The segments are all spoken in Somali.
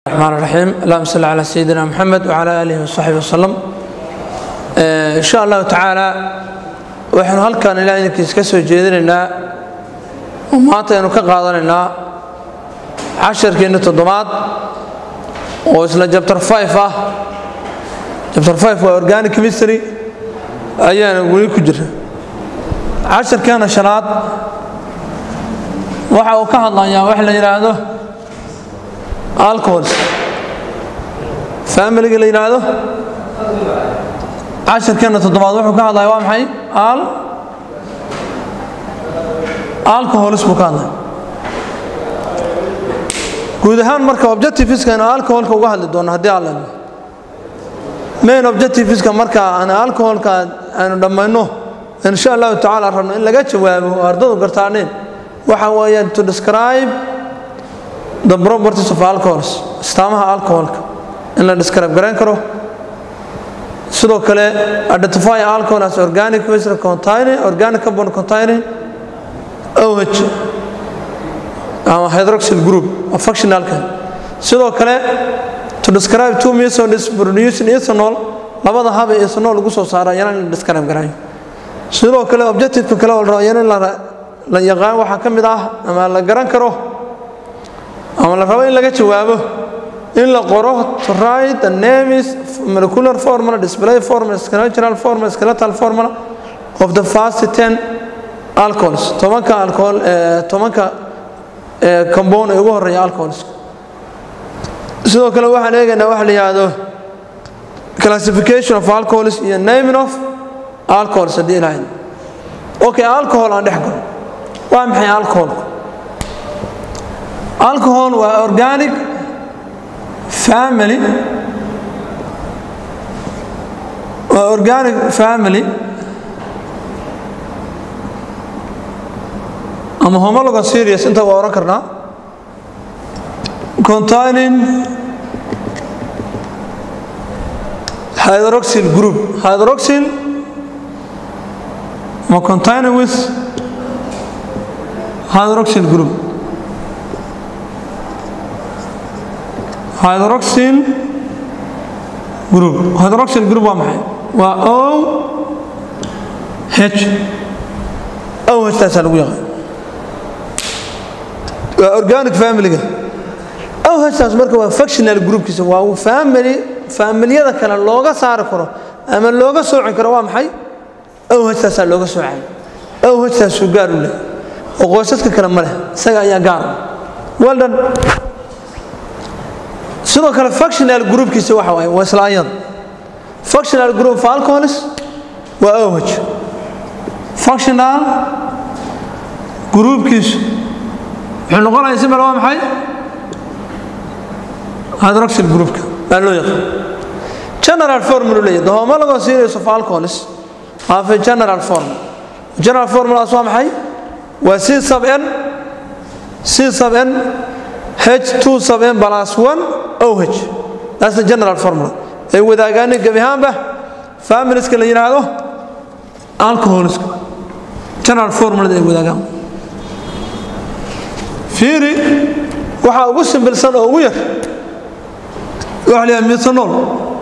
الرحمن الرحيم اللهم صل على سيدنا محمد وعلى آله وصحبه وسلم إن شاء الله تعالى waxaynu halkan ilaa idinkiis ka soo jeedinaynaa oo maanta aynu ka qaadanaynaa casharkeenna toddobaad oo isla jabtar 5 ah jabtar 5 waa organic chemistry ayaana weli ku jira casharkeena shanaad waxa uu ka hadlayaa wax la yidhaahdo alcohols familiga la yidhaahdo casharkeena toddobaad wuxuu ka hadlaya waa maxay al alcohols buu ka hadlaya guud ahaan marka objectiveska alcoholka uga hadli doono haddii alla main objectiveska marka aan alcoholka aanu dhammayno insha allahu tacaala rabno in laga jawaabo oo ardadu gartaaneen waxa weeyaan to describe the properties of alcohols astaamaha alcoholka in la describe garan karo sidoo kale identify alcohol as organic waste containing organic carbon containing OH ama hydroxyl group of functionalka sidoo kale to describe two methods producing ethanol labada hab ee ethanol lagu soo saaro ayana in la describe garayo sidoo kale objectiveka kale oo la rabo ayana in la yaqaan waxaa ka mid ah ama la garan karo ama la rabo in laga jawaabo in la qoro to write the names molecular formula display formula structural formula skeletal formula of the first 10 alcohols tobanka alcohol tobanka compound ee ugu horeeya alcohols sidoo kale waxaan eegaynaa waxa la yidhaahdo classification of alcohols iyo naming of alcohols haddii ilahayd okay alcohol aan dhex galo waa maxay alcoholku alcohol waa organic family waa organic family ama homologon serious inta waa oran karnaa containing hydroxyl group hydroxyl ma containing with hydroxyl group hydroxyl group hydroxyl group waa maxay waa o h o h taasaa lagu yaqaan waa organic familyga o h taas marka waa functional groupkiisa waa family familiyada kale looga saari karo ama looga sooci karo waa maxay o h taasaa looga soocay o h taasuu gaar u leh oo qoysaska kale ma leh isaga ayaa gaar well done sidoo kale functional groupkiisa waxa waaye waa isla ayada functional group of alcohols waa oh functional groupkiisu wuxuu noqonaya simal waa maxay hydroxyl groupka baa loo yaqaan general formula leeyahay the homologon series of alcohols have a general formula general formulaas waa maxay waa c sub n c sub n h2 sub n plus 1 oh that's the general formula ay wadaagaan gabi ahaanba familieska la yiraahdo alcoholiska general formula ay wadaagaan fiiri waxa ugu simbilsan oo ugu yar waxa la yiraahdaa methanol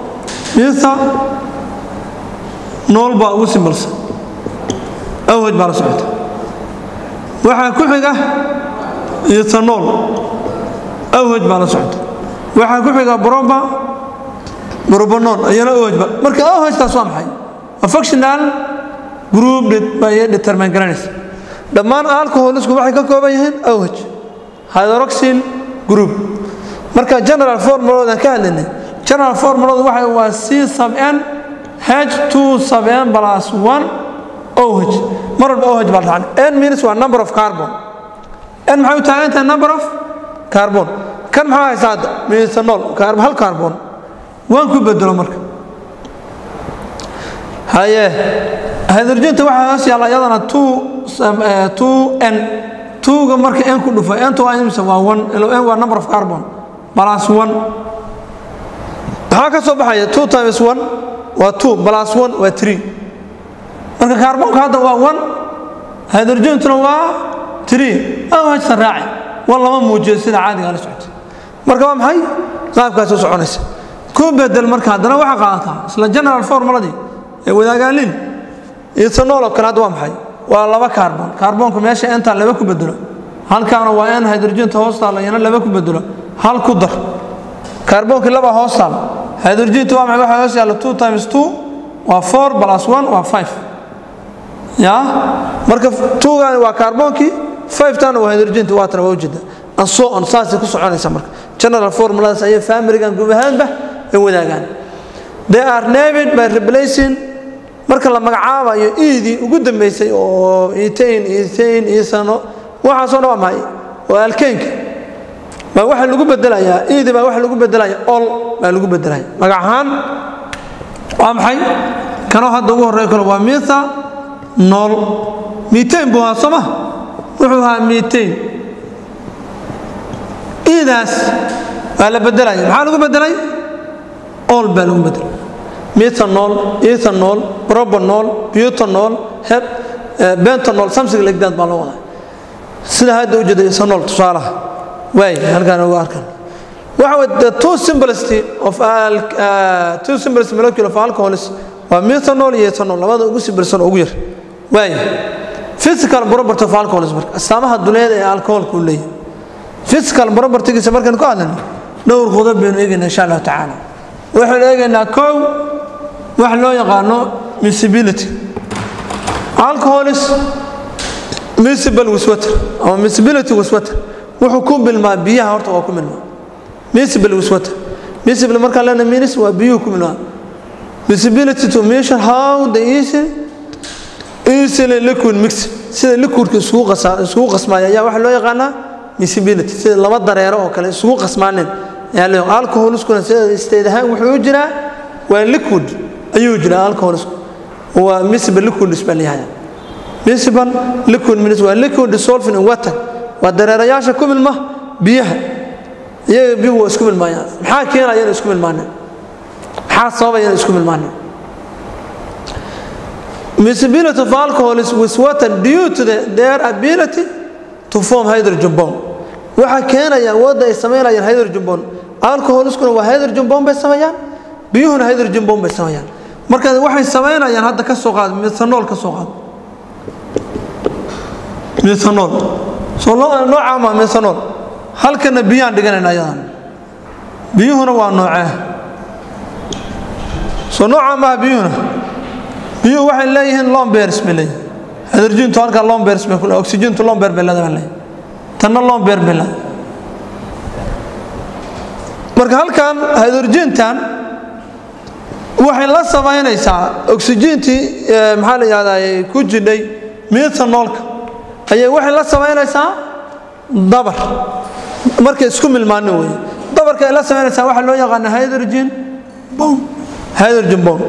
methanol baa ugu simbilsan oh baa la socota waxaa ku xiga ethanol awhaj baa la socota waxaa ku xiga broba brobanon ayana awhajba marka awhajtaas waa maxay waa functional group bay determine garanaysa dhammaan alcoholisku waxay ka kooban yihiin awhaj hydroxyl group marka general formuloodan ka hadlaynay general formuloodu waxa waa c sub n h2 sub n plus 1 oh mar walba oh baa dhacan n means waa number of carbon n maxay u taagan tahay number of carbon kan maxaa haysaa hadda methanol hal carbon waan ku bedelo marka haye hydrogenta waxaa hoos yaalla iyadana two two n twoga marka n ku dhufo nta waa imisa waa one ilo n waa number of carbon plus one maxaa ka soo baxaya two times one waa two plus one waa three marka carbonka hadda waa one hydrogentuna waa three oh hajsan raaci war lama muujiyo sida caadiga la socota marka waa maxay qaabkaas u soconaysa ku bedel marka haddana waxaa qaadataa isla general formuladii ee wadaagaaliin ethanol oo kale hadda waa maxay waa laba kaarbon kaarboonka meesha entaa laba ku bedelo halkaana waa en hydrogenta hoos taalla iyana laba ku bedelo hal ku dar kaarboonkii laba hoos taalla hydrogenta waa maxay waxaa hoos yaalla two times two waa four plus one waa five ya marka twogaani waa kaarboonkii five-tana waa hydrogenta waatana waa ujeeda and so on saasay ku soconaysa marka general formuladaas ayay familigan guud ahaanba ay wadaagaan they are named by replacing marka la magacaabayo iidii ugu dambeysay oo etain etain isano waxaasoo dhan waa maxay waa alkeynka baa waxa lagu bedelayaa iidi baa waxa lagu bedelaya ol baa lagu bedelaya magac ahaan waa maxay kanoo hadda ugu horreeyo kale waa mitha nool mitain buu ahaa soo ma wuxuu ahaa mitain iidaas waa la bedelaya maxaa lagu bedelay ol baa lagu bedelay methanol ethanol propanol butanol heb bentanol something like that baa loo wadaa sida hadda u jeeda ethanol tusaalaha waay halkaan ugu arkan waxa way the two simplicity of al uh, two simplest molecule of alcohols waa methanol iyo ethanol labada ugu simbilsan ugu yar waay physical property of alcohols marka astaamaha duleed ee alcoholku uu leeyahay physical propertygiisa markaan ku hadlayno dhowr qodob baynu eegaynaa insha allahu tacaala waxaynu eegaynaa kow wax loo yaqaano miscibility alcoholis miscible wiswater ama miscibility wiswater wuxuu ku milmaa biyaha horta waa ku milmaa miscible wiswater miscible markaan leena minis waa biyuhu ku milmaa miscibility to measure how the easy easily liquid mix sida liquidka isugu qasa isugu qasmaaya ayaa waxa loo yaqaanaa miscibility sida laba dareero oo kale isugu qasmaaneen ayaa loo alcoholiskuna sida isteed ahaan wuxuu u jiraa waa liquid ayuu jiraa alcoholisku waa miscible liquid isbaa leeyahay miscible liquid means waa liquid dissolved in water waa dareerayaasha ku milma biyaha iyaga biyuhu waa isku milmaayaan maxaa keenaya inay isku milmaaneen maxaa sababaya inay isku milmaaneen miscibility of alcohol is with water due to the, their ability to form hydrogen bomb waxaa keenaya wadda ay samaynayaan hydrogen bomb alcoholiskuna waa hydrogen bomb bay sameeyaan biyuhuna hydrogen bomb bay sameeyaan marka waxay samaynayaan hadda ka soo qaad methanol ka soo qaad methanol soo nooca ma methanol halkana biyaan dhiganayna ayadan biyuhuna waa noocee soo nooca maaha biyuhuna biyuhu waxay leeyihiin lombers bay leeyihin hydrogentu halkaa lombers bay kule oxygentu lomber bay leedahay leeyihin tanna lomber bay leedahay marka halkan hydrogentan waxay la samaynaysaa oxygentii maxaa la yihahdaa ku jidhay methanolka ayay waxay la samaynaysaa dabar markay isku milmaanin wey dabarka ay la samaynaysaa waxaa loo yaqaana hydrogen bomb hydrogen bomb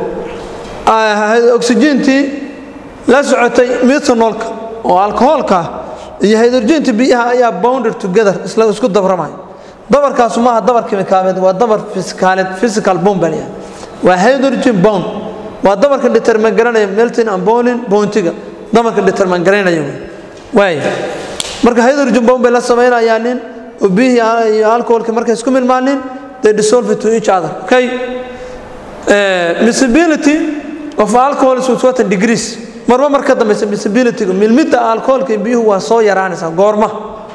oxygentii la socotay methanolka oo alcoholka iyo hydrogentii biyaha ayaa bounded together isla isku dabramaya dabarkaasu maaha dabar kimikaameed waa dabar fisikaaleed physical bomb baa leeyahay waa hydrogen bond waa dabarka determan garanaya melting and boiling bountiga dabarka determan garanaya waay marka hydrogen bomb bay la samaynayaan nin oo biyihii iyo alcoholka markay isku milmaanin they dissolve to each other okay miscibility of alcohol is with certain degrees marba mar ka dambaysa miscibilityga milmidda alcoholka iyo biyuhu waa soo yaraanaysaa goorma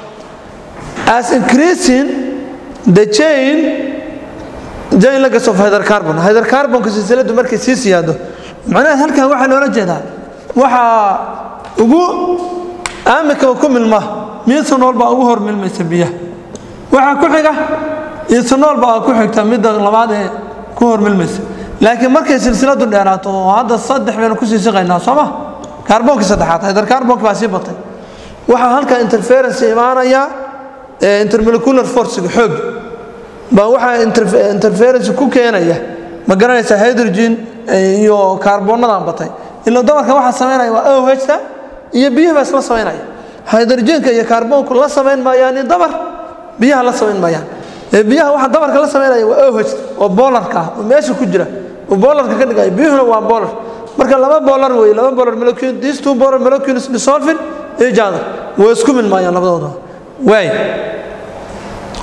as increasing the chain jain lagas of hydrocarbon hydrocarbonka silsiladu markay sii siyaado macnaha halkan waxaa loola jeedaa waxaa ugu aamikaba ku milma methanol baa ugu hor milmaysa biyaha waxaa ku xiga ethanol baa ku xigta midda labaad ee ku hor milmaysa laakiin markay silsiladu dheeraato oo hadda saddex baynu kusii siqaynaa soo ma kaarboonkii saddexaad hydrocarbonka baa sii batay waxaa halkan interference imaanaya intermolecular forcega xoog baa waxaa interference ku keenaya ma garanaysaa hydrogen iyo kaarboonnadan batay ila dabarka waxaa samaynaya waa ohta iyo biyaha baa isla samaynaya hydrogenka iyo kaarboonku la samayn maayaan in dabar biyaha la samayn maayaan biyaha waxa dabarka la samaynaya waa oh oo boolarka ah oo meesha ku jira oo boolarka ka dhigaya biyuhuna waa boolar marka laba boolar wey laba boolar molecule these two boolar molecules dissolving each other way isku milmaayaan labadooda waay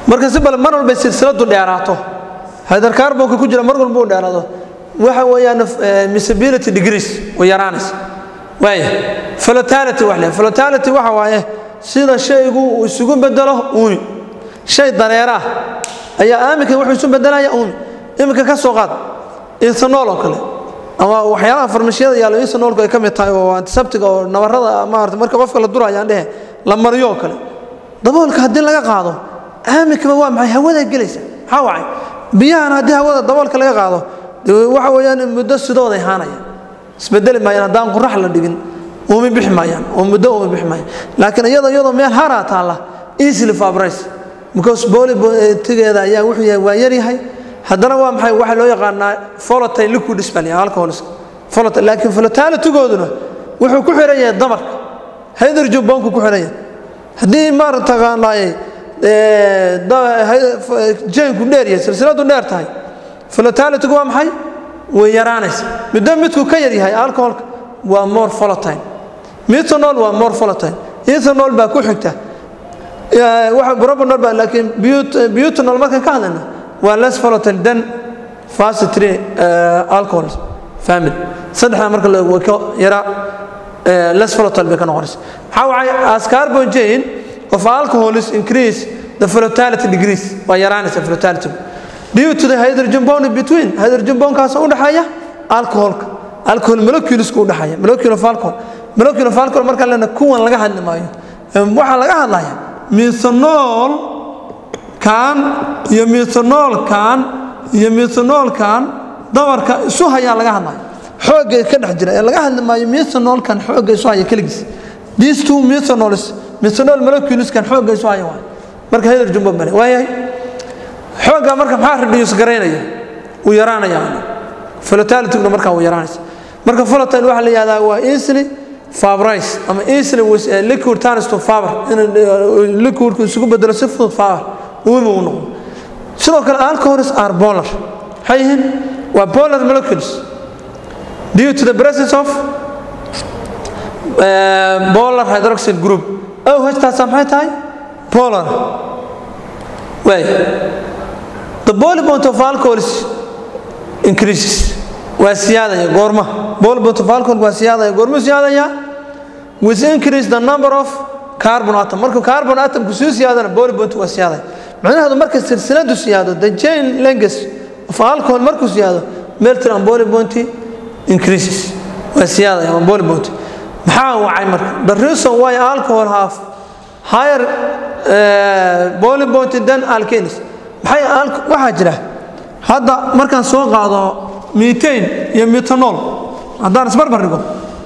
marka si bal mar walba silsiladu dheeraato hydrocarbonka ku jira mar walba uu dheeraado waxa weeyaan misability degrees way yaraanaysa waaya flotality wax le flotality waxa waaye sida shaygu uu isugu bedelo uumi shay dareera ah ayaa aaminka wuxuu isu bedelaya uumi iminka ka soo qaad ethanol oo kale ama waxyaalaha farmashiyada yaalo ethanolku ay ka mid tahay oo antiseptiga oo nabarada maarata marka qofka la duraya aan dhehe la mariyo oo kale daboolka haddii laga qaado aaminkaba waa maxay hawada gelaysa maxaa wacay biyahan haddii hawada daboolka laga qaado waxa weeyaan muddo sidooday haanaya isbedeli maayaan haddaan qurax la dhigin umi bixi maayaan oo muddo umi bixi maayaan laakiin iyadoo iyadoo meel haraa taalla easily fabrice because boolitigeeda ayaa wuxuu yahay waa yaryahay haddana waa maxay waxaa loo yaqaanaa volatile liquid spell alcohols volatile laakiin volatilitygooduna wuxuu ku xiran yahay damarka hydrogen bombku ku xiran yahay haddii maaragtaqaanaaye jaynku dheer yahay silsiladu dheer tahay volatilitygu waa maxay way yaraanaysa muddo midku ka yar yahay alcoholka waa more volatile methanol waa more volatile ethanol baa ku xigta waxa propanol baa laakiin butanol markaan ka hadlayna waa less volatile than fast three alcohols family saddexda marka la way ka yaraa less volatile bay ka noqonaysa maxaa wacay as carbon chain of alcohols increase the volatility degrees waa yaraanaysa volatility due to the hydrogen bond between hydrogen bondkaas u dhaxeeya alcoholka alcohol moleculesku u dhaxeeya molecule of alcohol molecule of alcohol marka lena kuwan laga hadli maayo waxaa laga hadlaya methanol kan iyo methanol kan iyo methanol kan dabarka isu hayaa laga hadlaya xoogga ka dhex jira ee laga hadli maayo methanol kan xoogga isu haya keligiis these two methanols methanol molecules kan xoogga isu haya waay marka hydrogen bomb bale waayahay xoogga marka maxaa reduce garaynaya uu yaraanaya volatilityna markaa uu yaraanaysa marka volatile waxaa la yihahdaa waa easily fabrice ama easily with a liquid turns to fiber in liquidku isugu bedelo si fudud fiber uumi uu noqdo sidoo kale alcohols are polar maxay yihiin waa polar molecules due to the presence of uh, polar hydroxide group oh htaasa maxay tahay polar way the boiling point of alcohols increases waa siyaadaya goorma boiling point of alcohol waa siyaadaya goormuu siyaadaya with increase the number of carbon atom markuu carbon atomku sii siyaadana boiling point waa siyaadaya macnaheedu marka silsiladu siyaado the chain length of alcohol markuu siyaado melting and boiling point increases waa siyaadaya ama boiling point maxaa wacay marka the reason why alcohol have higher uh, boiling point than alkanes maxay waxaa jira hadda markaan soo qaado methane iyo methanol haddaan isbarbar dhigo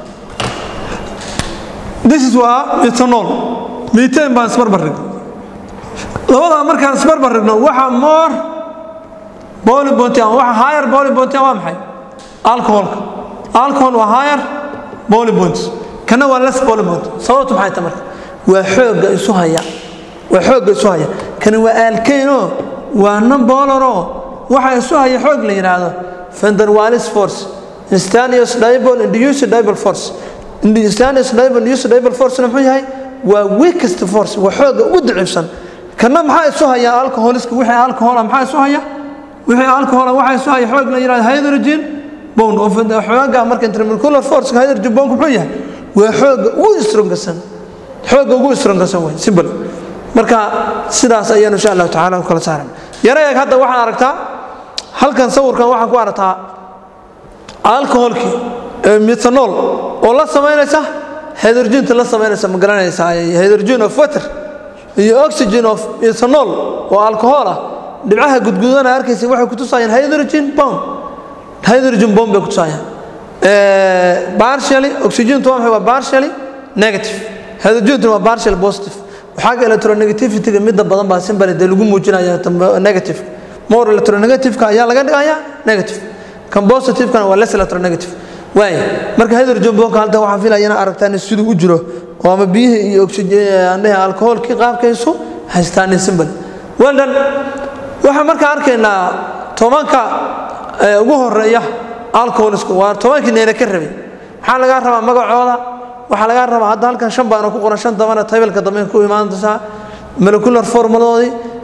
this is waa methanol methane baan isbarbar dhigo labadaa markaan isbarbar dhigno waxa more boiling point ama waxa higher boiling point waa maxay alcoholka alcohol waa higher boiling point kana waa less boiling point sababtu maxay tahay marka waa xoogga isu haya waa xoogga isu haya kani waa alkane waa nambolaro waxa isu haya xoog la yidhaahdo fenderwalis force instantaneous dipole induced dipole force instantaneous dipole induced dipole force muxuu yahay waa weakest force waa xooga ugu daciifsan kana maxaa isu haya alcoholiska wixii alcohola maxaa isu haya wixii alcohola waxa isu haya xoog la yidhahdo hydrogen bond oo xooga marka intermolecular force hydrogen bond muxuu yahay waa xooga ugu strongasan xooga ugu strongasan way simple marka sidaas ayaan insha allahu tacaala u kala saaran yara eeg hadda waxaan aragtaa halkan sawirkan waxaan ku aragtaa alcoholkii methanol oo la samaynaysa hydrogenta la samaynaysa ma garanaysaa hydrogen of water iyo oxygen of ethanol oo alcohol ah dhibcaha gudgudana arkaysa waxay ku tusayaan hydrogen bomb hydrogen bomb bay ku tusayaan partially oxygentu waa maxay waa partially negative hydrogentuna waa partially positive waxaaga electronegativity-ga midda badan baa simbale dee lagu muujinaya negative more electronegative-ka ayaa laga dhigaya negative kan positive-kana waa less electronegative waay marka hydrogen bomka halkan waxaan filaya inaa aragtaan siduu u jiro oo ama biyihii iyo oxygen alcoholkii qaabkaysu haystaan simbale well done waxaan markaa arkaynaa tobanka ugu horeeya alcoholisku waa tobankii neena ka rabay maxaa lagaa rabaa magacooda waxaa lagaa rabaa hadda halkan shan baana ku qoran shan dambana taybelka dambe ku imaan doontaa molecular formuladoodii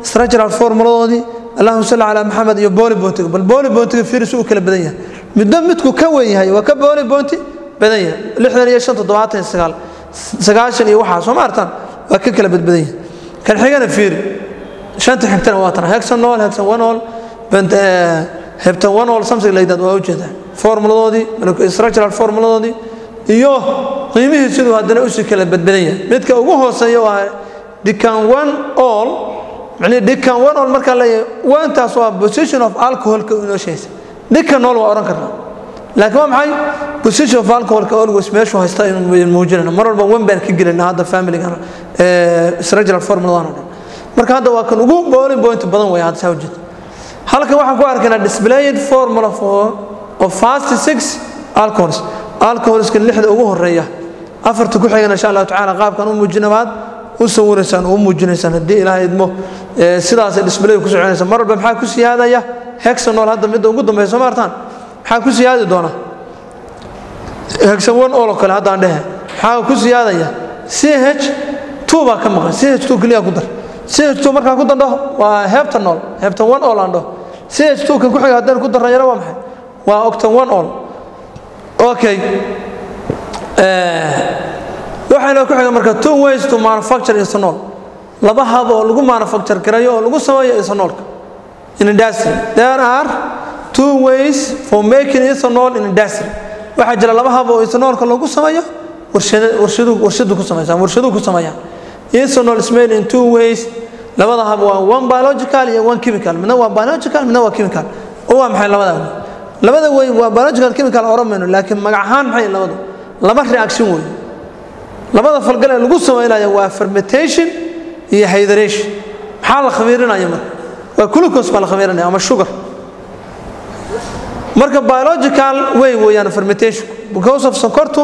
structural formuladoodii allahuma salli calaa maxamed iyo booli boontiga bal booli boontiga firis uu kala badan yahay midba midku ka weyn yahay waa ka booli boonti badan yahay lixdan iyo shan toddobaatan iyo sagaal sagaashan iyo waxaa soo ma artaan waa ka kala badbadan yahay kan xigana fiiri shanta xigtana waa tan hexanol hexanwanol hebtanwanol something like that waa ujeedaa formuladoodii structural formuladoodii iyo qiimihii siduu haddana usii kala badbadan yahay midka ugu hooseeya waa decan one all macnihi decan one all markaa leeyahay wantaas waa position of alcoholka inoo sheegaysa decan all waa odhan karnaa laakiin waa maxay position of alcoholka always meeshuu haysta inuu muujinayna mar walba wan baan ka gelayna hadda familigan structural formuladan oo dhan marka hadda waa kan ugu boolin point badan weeye hadda saa ujeeda halkan waxaan ku arkaynaa displayed formula for of fast six alcohols alcoholska lixda ugu horeeya afarta ku xigana insha allahu tacaala qaabkan u muujinabaad u sawiraysaan oo u muujinaysaan haddii ilaahay idmo sidaasay display ku soconaysa mar walba maxaa ku siyaadaya hexanol hadda midda ugu dambeysa soo maartaan maxaa ku siyaadi doona hexan one all oo kale haddaan dhehe maxaa ku siyaadaya ch two baa ka maqan ch two keliya ku dar ch two markaan ku dandho waa hebtanol hebtan one all aan dhaho ch two kan ku xiga haddaan ku darrayana waa maxay waa octan one all okay waxayna ku xiga marka two ways to manufacture ethanol laba hab oo lagu manufacture garayo oo lagu sameeyo ethanolka in industry there are two ways for making ethanol in industry waxaa jira laba hab oo ethanolka lagu sameeyo warshadu warshadu ku sameeyaan warshadu ku sameeyaan ethanol is made in two ways labada hab waa one biological iyo one chemical midna waa biological midna waa chemical oo waa maxay labada labada way waa biological chemical oramayno laakiin magac ahaan maxay labadu laba reaction way labada falgal ee lagu samaynayo waa fermentation iyo hydration maxaa la khamiirinaya marka waa glucose baa la khamiirinaya ama sugar marka biological way weeyaan fermentation because of sonkortu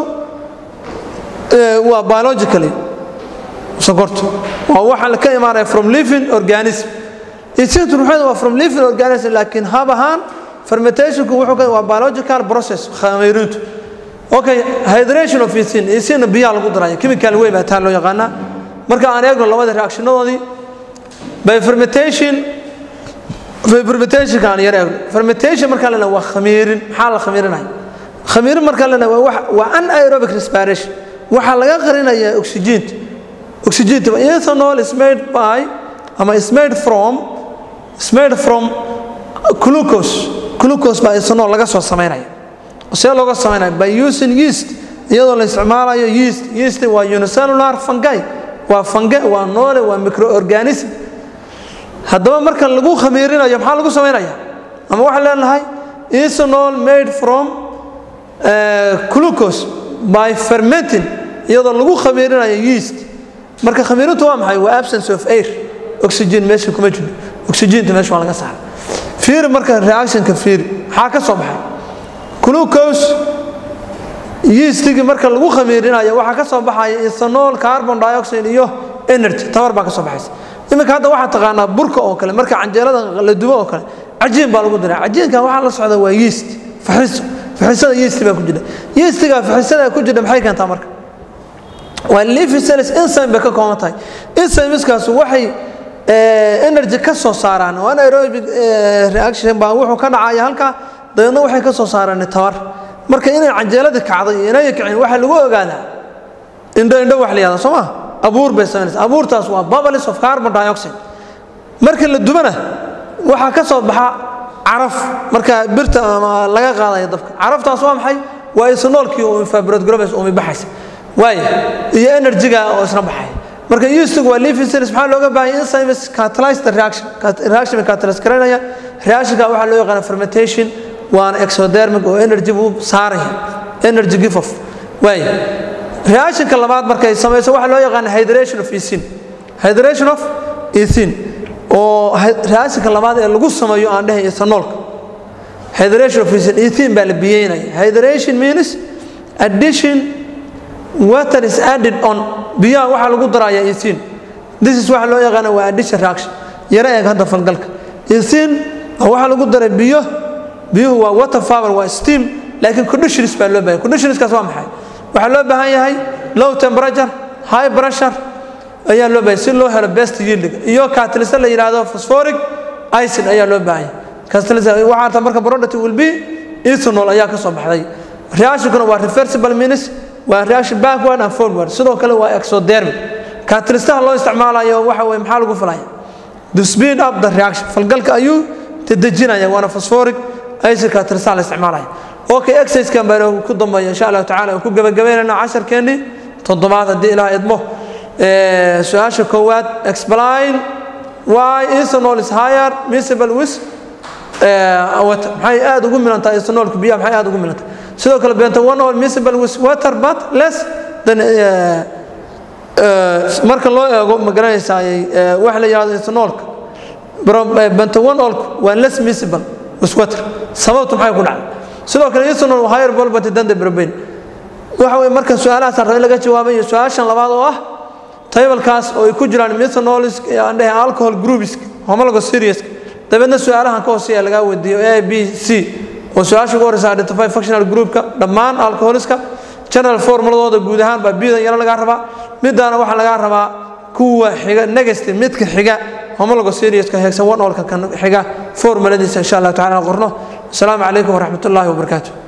waa biologically sonkortu waa waxa ka imaanaya from living organism isintu ruuxeedu waa from living organism laakiin hab ahaan fermentationku wuxuu ka waa biological process khamiirintu okay hydration of ethin ethin biyaha lagu daraya chemical way baa taa loo yaqaanaa marka aan eegno labada reactionadoodii by fermentation by fermentation aan yar eegno fermentation marka la waa khamiirin maxaa la khamiirinaya khamiirin marka la waa wax waa anaerobic respiration waxa laga qarinayaa oxygen oxygen ethanol is made by ama is made from is made from glucose glucose baa ethanol laga soo sameynaya see looga sameynaya by using yeast iyadoo la isticmaalayo yeast yeast waa unicellular fungi waa fungi waa noole waa microorganism haddaba marka lagu khamiirinayo maxaa lagu sameynaya ama waxaan leenahay ethanol made from glucose by fermenting iyadoo lagu khamiirinayo yeast marka khamiirintu waa maxay waa absence of air oxygen meesha kuma jiro oxygenta meesha waa laga saara fiiri marka reactionka fiiri maxaa ka soo baxay glucose yeastigii marka lagu khamiirinayo waxaa ka soo baxaya ethanol carbon dioxide iyo energy tabar baa ka soo baxaysa iminka hadda waxaa taqaanaa burka oo kale marka canjeelada la dubo oo kale cajiin baa lagu diraa cajiinka waxaa la socda waa yeast faxiso faxisada yeast baa ku jira yeastiga faxisada ku jira maxay keentaa marka waa leafy cells enzyme bay ka kooban tahay enzymeskaas waxay energy ka soo saaraan oo anaerobic reaction baa wuxuu ka dhacaya halka dabeedna waxay ka soo saaraan tabar marka inay canjeeladii kacday iyo inay kicin waxaa lagu ogaadaa indho indho wax la yihahda soo ma abuur bay samaynaysa abuurtaas waa bubbles of carbon dioxide marka la dubana waxaa ka soo baxa caraf marka birta ama laga qaadaya dabka caraftaas waa maxay waa isnoolkii oo infrared globes umi baxaysa waayo iyo energyga oo isna baxay marka yeastigu waa leafy cells maxaa looga baahan enzymes catalyze the reaction reaction bay catalyze garanaya reactionka waxaa loo yaqaana fermentation waana exodermic oo energy buu saaraya energy give off waayo reactionka labaad markay samayso waxaa loo yaqaana hydration of ethin hydration of ethin oo reactionka labaad ee lagu sameeyo aan dhahay ethanolka hydration of ethin ethin baa la biyeynaya hydration means addition water is added on biyaha waxaa lagu daraya ethin this is waxa loo yaqaana waa addition reaction yara eeg hadda falgalka ethin waxaa lagu daray biyo biyuhu waa water power waa steam laakiin conditions baa loo baahan conditionskaas waa maxay waxaa loo baahan yahay low temperature high pressure ayaa loo baahanya si loo helo best yieldiga iyo catalyst la yidhaahdo phosphoric acid ayaa loo baahanya catalyst waxaa ta marka product will be ethanol ayaa ka soo baxday reactionkuna waa reversible means waa reaction backward and forward sidoo kale waa exothermic catalystaha loo isticmaalayo waxa weye maxaa lagu falaya to speed up the reaction falgalka ayuu dedejinaya waana phosphoric acid catalystaha la isticmaalaya okay exercisekan baan ku dambeeya insha allahu tacala ku gabagabeynayna casharkeennii toddobaad haddii ilaah idmo su-aasha koowaad explain why ethanol is higher miscible with water maxay aad ugu milantahay ethanolka biyaha maxay aad ugu milantahay sidoo kale bentonol miscible with water but less than marka loo eego ma garanaysaa waxa la yidhahdo ethanolka bentonolku waa less miscible with water sababtu maxay ku dhacday sidoo kale ethanol higher volbity than the propane waxa weye marka su-aalahaas raba in laga jawaabayo su-aashan labaad oo ah taybalkaas oo ay ku jiraan methanolis aan dhahay alcohol groups homologo serious dabeedna su-aalahan ka hooseeya lagaa weydiiyo a b c oo su-aasha ugu horeysa identify functional groupka dhammaan alcoholiska general formuladooda guud ahaan baa bidan yaro lagaa rabaa midaana waxaa lagaa rabaa kuwa xiga negative midka xiga homologo seriouska heegsan one olka kan xiga formuladiisa insha allah tacala qorno asalaamu calaykum waraxmat ullaahi wabarakaatu